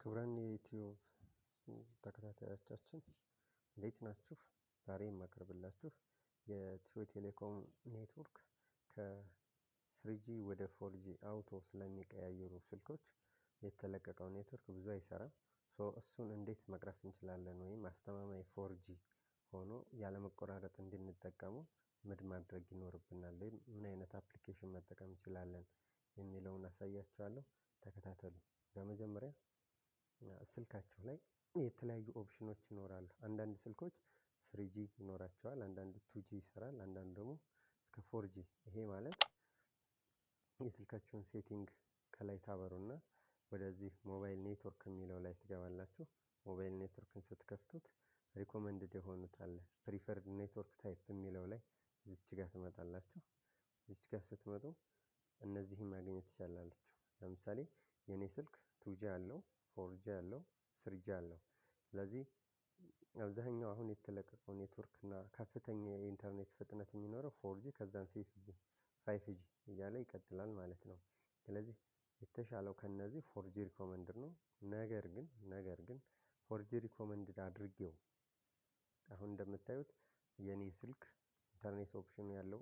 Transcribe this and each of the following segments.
ክቡራን የዩቲዩብ ተከታታዮቻችን እንዴት ናችሁ? ዛሬ የማቀርብላችሁ የኢትዮ ቴሌኮም ኔትወርክ ከስሪጂ ወደ ፎርጂ አውቶ ስለሚቀያየሩ ስልኮች የተለቀቀው ኔትወርክ ብዙ አይሰራም። ሶ እሱን እንዴት መቅረፍ እንችላለን ወይም አስተማማኝ ፎርጂ ሆኖ ያለመቆራረጥ እንድንጠቀሙ ምን ማድረግ ይኖርብናል ወይም ምን አይነት አፕሊኬሽን መጠቀም እንችላለን የሚለውን አሳያችኋለሁ። ተከታተሉ። በመጀመሪያ ስልካችሁ ላይ የተለያዩ ኦፕሽኖች ይኖራሉ። አንዳንድ ስልኮች ስሪጂ ይኖራቸዋል፣ አንዳንድ ቱጂ ይሰራል፣ አንዳንድ ደግሞ እስከ ፎርጂ። ይሄ ማለት የስልካችሁን ሴቲንግ ከላይ ታበሩና ወደዚህ ሞባይል ኔትወርክ የሚለው ላይ ትገባላችሁ። ሞባይል ኔትወርክን ስትከፍቱት ሪኮመንድድ የሆኑት አለ ፕሪፈርድ ኔትወርክ ታይፕ የሚለው ላይ እዚች ጋር ትመጣላችሁ። እዚች ጋር ስትመጡ እነዚህን ማግኘት ትችላላችሁ። ለምሳሌ የእኔ ስልክ ቱጂ አለው፣ ፎርጂ አለው፣ ስሪጂ አለው። ስለዚህ አብዛኛው አሁን የተለቀቀው ኔትወርክ እና ከፍተኛ የኢንተርኔት ፍጥነት የሚኖረው ፎርጂ ከዛም ፋይፍ ጂ እያለ ይቀጥላል ማለት ነው። ስለዚህ የተሻለው ከነዚህ ፎርጂ ሪኮመንድድ ነው። ነገር ግን ነገር ግን ፎርጂ ሪኮመንድድ አድርጌው አሁን እንደምታዩት የኔ ስልክ ኢንተርኔት ኦፕሽኑ ያለው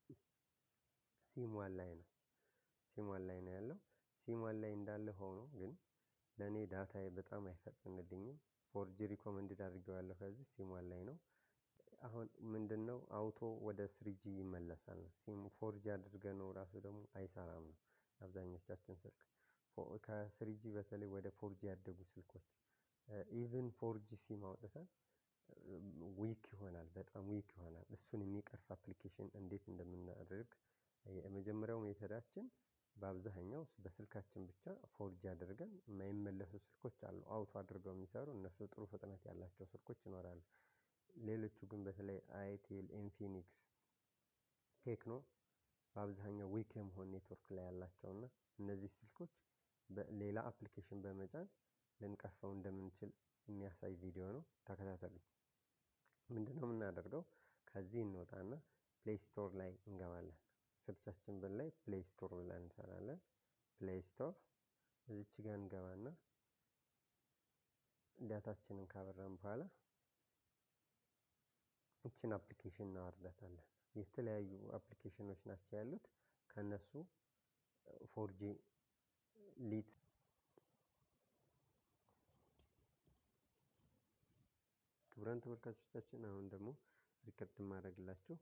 ሲሟን ላይ ነው። ሲሟን ላይ ነው ያለው። ሲሟን ላይ እንዳለ ሆኖ ግን ለእኔ ዳታዬ በጣም አይፈጥንልኝም። ፎርጂ ሪኮመንድድ አድርጌዋለሁ ከዚህ ሲሟን ላይ ነው። አሁን ምንድነው አውቶ ወደ ስሪጂ ይመለሳል ነው። ሲም ፎርጂ አድርገ ነው ራሱ ደግሞ አይሰራም ነው አብዛኞቻችን ስልክ ከስሪጂ በተለይ ወደ ፎርጂ ያደጉ ስልኮች ኢቭን ፎርጂ ሲም አውጥተን ዊክ ይሆናል፣ በጣም ዊክ ይሆናል። እሱን የሚቀርፍ አፕሊኬሽን እንዴት እንደምናደርግ የመጀመሪያው ሜተዳችን በአብዛኛው በስልካችን ብቻ ፎርጂ አድርገን የማይመለሱ ስልኮች አሉ። አውቶ አድርገው የሚሰሩ እነሱ ጥሩ ፍጥነት ያላቸው ስልኮች ይኖራሉ። ሌሎቹ ግን በተለይ አይቴል፣ ኢንፊኒክስ፣ ቴክኖ በአብዛኛው ዊክ የመሆን ኔትወርክ ላይ ያላቸው እና እነዚህ ስልኮች ሌላ አፕሊኬሽን በመጫን ልንቀርፈው እንደምንችል የሚያሳይ ቪዲዮ ነው። ተከታተሉ። ምንድነው የምናደርገው? ከዚህ እንወጣና ፕሌይ ስቶር ላይ እንገባለን። ስልቻችን ብን ላይ ፕሌይ ስቶር ብለን እንሰራለን። ፕሌይ ስቶር እዚች ጋር እንገባና ዳታችንን ካበራን በኋላ እችን አፕሊኬሽን እናወርዳታለን። የተለያዩ አፕሊኬሽኖች ናቸው ያሉት። ከነሱ ፎርጂ ሊት ክቡራን ተመልካቾቻችን አሁን ደግሞ ሪከርድ ማድረግላችሁ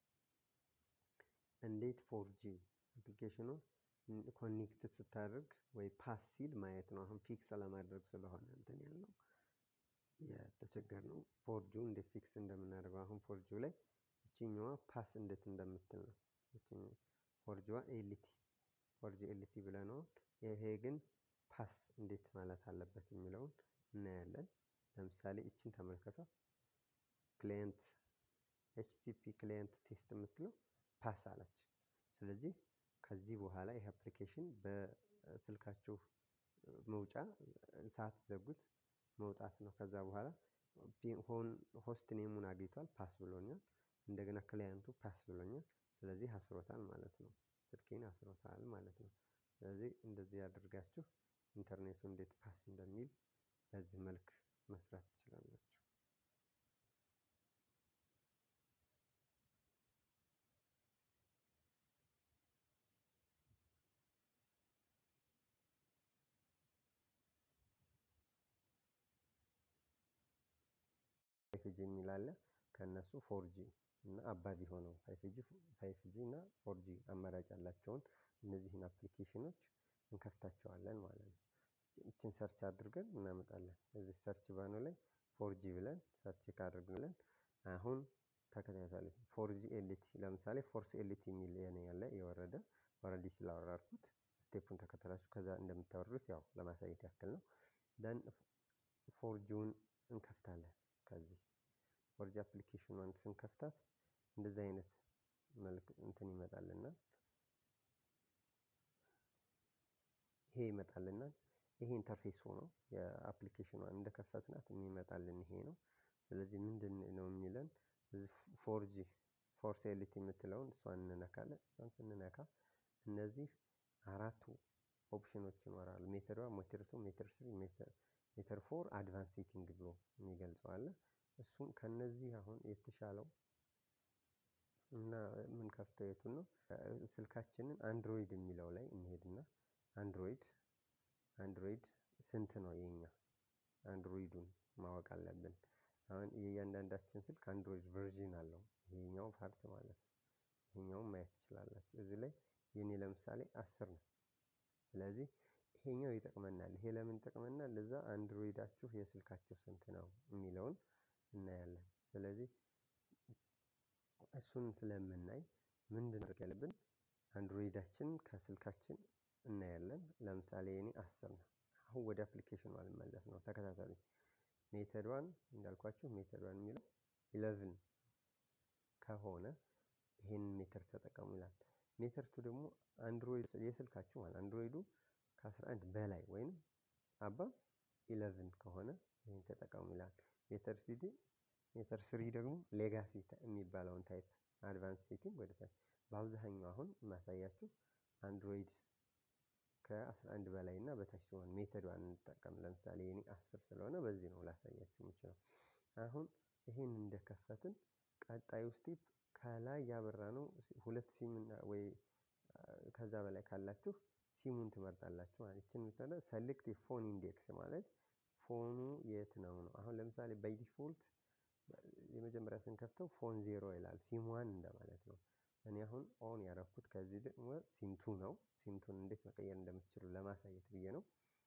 እንዴት ፎርጂ አፕሊኬሽኑ ኮኔክት ስታደርግ ወይ ፓስ ሲል ማየት ነው። አሁን ፊክስ ለማድረግ ስለሆነ እንትን ያልነው የተቸገርነው ፎርጂው እንዴት ፊክስ እንደምናደርገው አሁን ፎርጂው ላይ እችኛዋ ፓስ እንዴት እንደምትል ነው። ፎርጂዋ ኤልቲ ፎርጂ ኤልቲ ብለነዋል። ይሄ ግን ፓስ እንዴት ማለት አለበት የሚለውን እናያለን። ለምሳሌ እችን ተመልከቷ። ክሊየንት ኤችቲፒ ክሊየንት ቴስት የምትለው ፓስ አለች። ስለዚህ ከዚህ በኋላ ይህ አፕሊኬሽን በስልካችሁ መውጫ ሳትዘጉት መውጣት ነው። ከዛ በኋላ ሆስት ኔሙን አግኝቷል፣ ፓስ ብሎኛል። እንደገና ክላይንቱ ፓስ ብሎኛል። ስለዚህ አስሮታል ማለት ነው። ስልኬን አስሮታል ማለት ነው። ስለዚህ እንደዚህ ያደርጋችሁ ኢንተርኔቱ እንዴት ፓስ እንደሚል በዚህ መልክ መስራት ትችላላችሁ። ፋይፍ ጂ የሚል አለ። ከእነሱ ፎርጂ እና አባቢ ሆነው ፋይፍ ጂ እና ፎርጂ አማራጭ ያላቸውን እነዚህን አፕሊኬሽኖች እንከፍታቸዋለን ማለት ነው። እችን ሰርች አድርገን እናመጣለን። እዚህ ሰርች ባኑ ላይ ፎርጂ ብለን ሰርች ካደርግን አሁን ተከታተሉ። ፎርጂ ኤልቲ ለምሳሌ ፎርስ ኤልቲ የሚል የኔ ያለ የወረደ ኦልሬዲ ስላወራርኩት ስቴፑን ተከተላችሁ ከዛ እንደምታወርዱት ያው ለማሳየት ያክል ነው። ደን ፎርጂውን እንከፍታለን። ከዚህ ፎርጂ አፕሊኬሽኗን ስንከፍታት እንደዚህ አይነት መልክ እንትን ይመጣልናል። ይሄ ይመጣልናል። ይሄ ኢንተርፌስ ሆኖ የአፕሊኬሽኗን እንደከፈትናት የሚመጣልን ይሄ ነው። ስለዚህ ምንድን ነው የሚለን ፎርጂ ፎርስ ኤልቲ የምትለውን እሷን እንነካለን። እሷን ስንነካ እነዚህ አራቱ ኦፕሽኖች ይኖራሉ። ሜተድ ዋን፣ ሜተድ ቱ፣ ሜተድ ስሪ፣ ሜተድ ፎር አድቫንስ ሴቲንግ ብሎ የሚገልጸው አለ። እሱም ከነዚህ አሁን የተሻለው እና ምን ከፍተው የቱን ነው ስልካችንን አንድሮይድ የሚለው ላይ እንሄድና አንድሮይድ አንድሮይድ ስንት ነው የኛ አንድሮይዱን ማወቅ አለብን። አሁን የእያንዳንዳችን ስልክ አንድሮይድ ቨርዥን አለው ይሄኛው ፓርት ማለት ነው። ይሄኛውን ማየት ትችላላችሁ። እዚህ ላይ የኔ ለምሳሌ አስር ነው። ስለዚህ ይሄኛው ይጠቅመናል። ይሄ ለምን ይጠቅመናል? ለዛ አንድሮይዳችሁ የስልካችሁ ስንት ነው የሚለውን እናያለን። ስለዚህ እሱን ስለምናይ ምንድን ማድረግ ያለብን አንድሮይዳችን ከስልካችን እናያለን። ለምሳሌ የኔ አስር ነው። አሁን ወደ አፕሊኬሽኑ አልመለስ ነው። ተከታተሉኝ። ሜተድ ዋን እንዳልኳችሁ ሜተድ ዋን የሚለው ኢለቭን ከሆነ ይሄንን ሜተር ተጠቀሙ ይላል። ሜተር ቱ ደግሞ አንድሮይድ የስልካችሁ ማለት አንድሮይዱ ከ11 በላይ ወይም አባ ኢለቭን ከሆነ ይህን ተጠቀሙ ይላል። ሜተር ሲዲ ሜተር ስሪ ደግሞ ሌጋሲ የሚባለውን ታይፕ አድቫንስ ሴቲንግ ወደ ታች በአብዛኛው አሁን ማሳያችሁ አንድሮይድ ከ11 በላይ እና በታች ሲሆን ሜተድ ዋን እንጠቀም። ለምሳሌ የኔ 10 ስለሆነ በዚህ ነው ላሳያችሁ የምችለው። አሁን ይሄን እንደከፈትን ቀጣዩ ስቴፕ ከላይ ያበራ ነው ሁለት ሲም ወይ ከዛ በላይ ካላችሁ ሲሙን ትመርጣላችሁ ማለት ይችን የምትለው ሰሌክት ፎን ኢንዴክስ ማለት ፎኑ የት ነው ነው። አሁን ለምሳሌ ባይ ዲፎልት የመጀመሪያ ስንከፍተው ፎን ዜሮ ይላል ሲም ዋን እንደማለት ነው። እኔ አሁን ኦን ያደረኩት ከዚህ ደግሞ ሲምቱ ነው። ሲምቱን እንዴት መቀየር እንደምትችሉ ለማሳየት ብዬ ነው።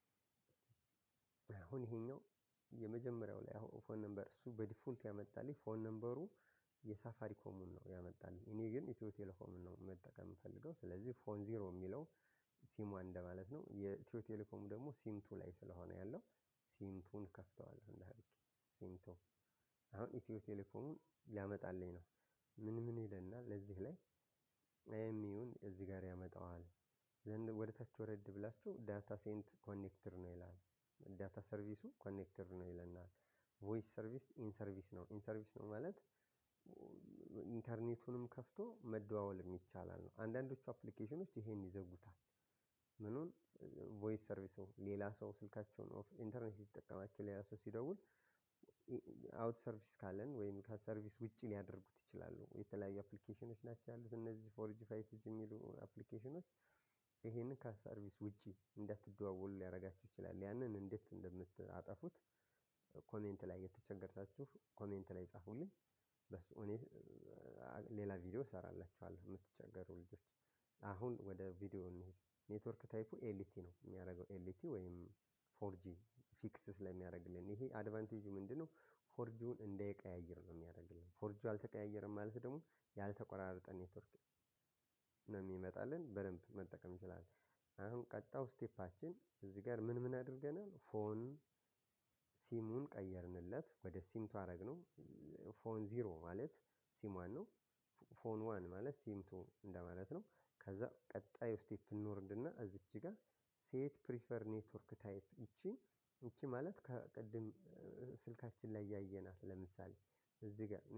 አሁን ይሄኛው የመጀመሪያው ላይ አሁን ፎን ነምበር እሱ በዲፎልት ያመጣልኝ ፎን ነምበሩ የሳፋሪ ኮሙን ነው ያመጣልኝ። እኔ ግን ኢትዮ ቴሌኮምን ነው መጠቀም የምፈልገው። ስለዚህ ፎን ዜሮ የሚለው ሲም ዋን እንደማለት ነው። የኢትዮ ቴሌኮሙ ደግሞ ሲምቱ ላይ ስለሆነ ያለው ሲምቱን ከፍተዋለሁ እንዳልክ ሲምቱ አሁን ኢትዮ ቴሌኮሙን ሊያመጣልኝ ነው። ምን ምን ይለናል ለዚህ ላይ ኤምዩን እዚህ ጋር ያመጣዋል። ዘንድ ወደ ታች ወረድ ብላችሁ ዳታ ሴንት ኮኔክትር ነው ይላል። ዳታ ሰርቪሱ ኮኔክትር ነው ይለናል። ቮይስ ሰርቪስ ኢን ሰርቪስ ነው። ኢን ሰርቪስ ነው ማለት ኢንተርኔቱንም ከፍቶ መደዋወልም ይቻላል ነው። አንዳንዶቹ አፕሊኬሽኖች ይሄን ይዘጉታል። ምኑን ቮይስ ሰርቪሱ ሌላ ሰው ስልካቸውን ኢንተርኔት ሊጠቀማቸው ሌላ ሰው ሲደውል አውት ሰርቪስ ካለን ወይም ከሰርቪስ ውጭ ሊያደርጉት ይችላሉ። የተለያዩ አፕሊኬሽኖች ናቸው ያሉት እነዚህ ፎርጂ ፋይቭ ጂ የሚሉ አፕሊኬሽኖች ይሄንን ከሰርቪስ ውጭ እንዳትደዋወሉ ሊያደርጋችሁ ይችላል። ያንን እንዴት እንደምታጠፉት ኮሜንት ላይ የተቸገርታችሁ ኮሜንት ላይ ጻፉልኝ። በሱ እኔ ሌላ ቪዲዮ እሰራላችኋለሁ የምትቸገሩ ልጆች። አሁን ወደ ቪዲዮ እንሂድ። ኔትወርክ ታይፑ ኤልቲ ነው የሚያደርገው ኤልቲ ወይም ፎርጂ ፊክስ ስለሚያደርግልን ይሄ አድቫንቴጁ ምንድነው? ፎርጂውን እንዳይቀያየር ነው የሚያደርግልን። ፎርጂው አልተቀያየረም ማለት ደግሞ ያልተቆራረጠ ኔትወርክ ነው የሚመጣልን። በደንብ መጠቀም እንችላለን። አሁን ቀጣው ስቴፓችን እዚህ ጋር ምን ምን አድርገናል? ፎን ሲሙን ቀየርንለት ወደ ሲምቱ አረግ ነው። ፎን ዚሮ ማለት ሲም ዋን ነው። ፎን ዋን ማለት ሲምቱ እንደማለት ነው። ከዛ ቀጣዩ ስቴፕ እንወርድና እዚች ጋር ሴት ፕሪፈር ኔትወርክ ታይፕ ይቺ ይቺ ማለት ከቅድም ስልካችን ላይ ያየናት ለምሳሌ እዚህ ጋር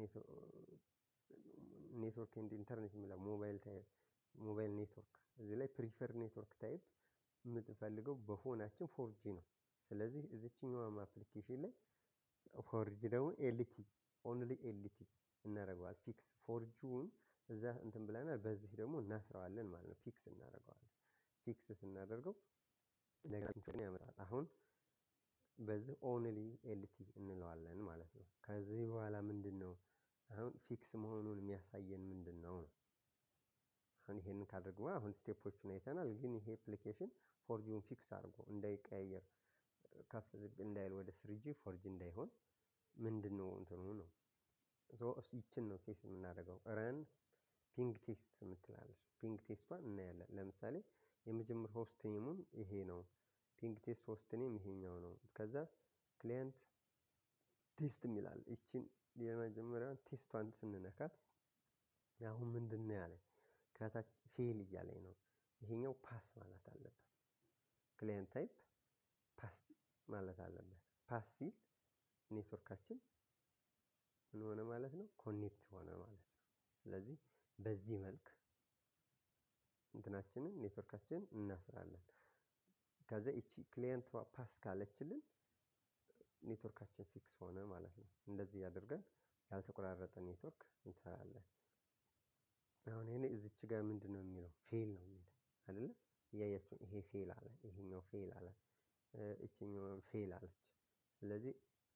ኔትወርክ ኤንድ ኢንተርኔት የሚለው ሞባይል ታይፕ ሞባይል ኔትወርክ እዚህ ላይ ፕሪፈር ኔትወርክ ታይፕ የምትፈልገው በፎናችን ፎርጂ ነው። ስለዚህ እዚችኛዋም አፕሊኬሽን ላይ ፎርጂ ደግሞ ኤልቲ ኦንሊ ኤልቲ እናደርገዋል ፊክስ ፎርጂውን እዛ እንትን ብለናል። በዚህ ደግሞ እናስረዋለን ማለት ነው። ፊክስ እናደርገዋለን። ፊክስ ስናደርገው ነገራችን ያመጣል። አሁን በዚህ ኦንሊ ኤልቲ እንለዋለን ማለት ነው። ከዚህ በኋላ ምንድን ነው አሁን ፊክስ መሆኑን የሚያሳየን ምንድን ነው ነው። አሁን ይሄንን ካደርግ አሁን ስቴፖቹን አይተናል። ግን ይሄ አፕሊኬሽን ፎርጂውን ፊክስ አድርጎ እንዳይቀያየር ከፍ ዝቅ እንዳይል ወደ ስሪጂ ፎርጂ እንዳይሆን ምንድን ነው እንትኑ ነው ይችን ነው ቴስት የምናደርገው ረን ፒንግ ቴስት የምትላለች ፒንግ ቴስቷን እናያለን። ለምሳሌ የመጀመሪያ ሆስት ኔሙን ይሄ ነው። ፒንግ ቴስት ሆስት ኔም ይሄኛው ነው። ከዛ ክሊየንት ቴስት የሚላል ይችን የመጀመሪያውን ቴስቷን ስንነካት አሁን ምንድን ነው ያለኝ ከታች ፌል እያለኝ ነው። ይሄኛው ፓስ ማለት አለበት። ክሊየንት ታይፕ ፓስ ማለት አለበት። ፓስ ሲል ኔትወርካችን ምን ሆነ ማለት ነው? ኮኔክት ሆነ ማለት ነው። ስለዚህ በዚህ መልክ እንትናችንን ኔትወርካችንን እናስራለን። ከዛ ይቺ ክሊየንቷ ፓስ ካለችልን ኔትወርካችን ፊክስ ሆነ ማለት ነው። እንደዚህ አድርገን ያልተቆራረጠ ኔትወርክ እንሰራለን። አሁን ይሄ እዚች ጋር ምንድነው የሚለው ፌል ነው የሚለው አይደለ? እያያችሁ ይሄ ፌል አለ፣ ይሄኛው ፌል አለ፣ እቺኛው ፌል አለች። ስለዚህ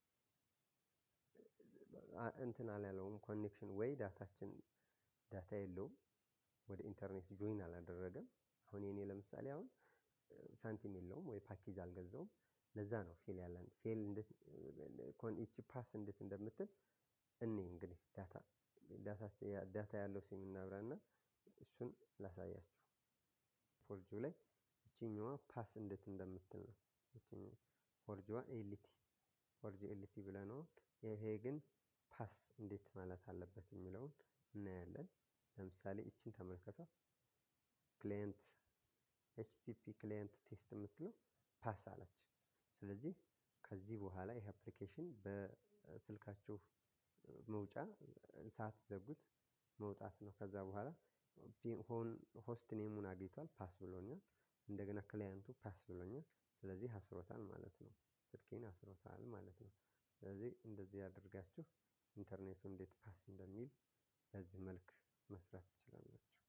እንትን አላለውም ኮኔክሽን ወይ ዳታችን ዳታ የለውም ወደ ኢንተርኔት ጆይን አላደረገም። አሁን የኔ ለምሳሌ አሁን ሳንቲም የለውም ወይ ፓኬጅ አልገዛውም። ለዛ ነው ፌል ያለን ፌል እንዴት ይቺ ፓስ እንዴት እንደምትል እኔ እንግዲህ ዳታ ዳታችን ዳታ ያለው ሲም እናብራና እሱን ላሳያችሁ። ፎርጂው ላይ ይቺኛዋ ፓስ እንዴት እንደምትል ነው። ይቺኛዋ ፎርጂዋ ኤልቲ ፎርጂ ኤልቲ ብለነዋል። ይሄ ግን ፓስ እንዴት ማለት አለበት የሚለውን እናያለን። ለምሳሌ እችን ተመልከቷት። ክሊየንት ኤችቲፒ ክሊየንት ቴስት የምትለው ፓስ አለች። ስለዚህ ከዚህ በኋላ ይህ አፕሊኬሽን በስልካችሁ መውጫ ሳትዘጉት መውጣት ነው። ከዛ በኋላ ሆስት ኔሙን አግኝቷል ፓስ ብሎኛል። እንደገና ክላይንቱ ፓስ ብሎኛል። ስለዚህ አስሮታል ማለት ነው። ስልኬን አስሮታል ማለት ነው። ስለዚህ እንደዚህ አድርጋችሁ ኢንተርኔቱ እንዴት ፓስ እንደሚል በዚህ መልክ መስራት ትችላላችሁ።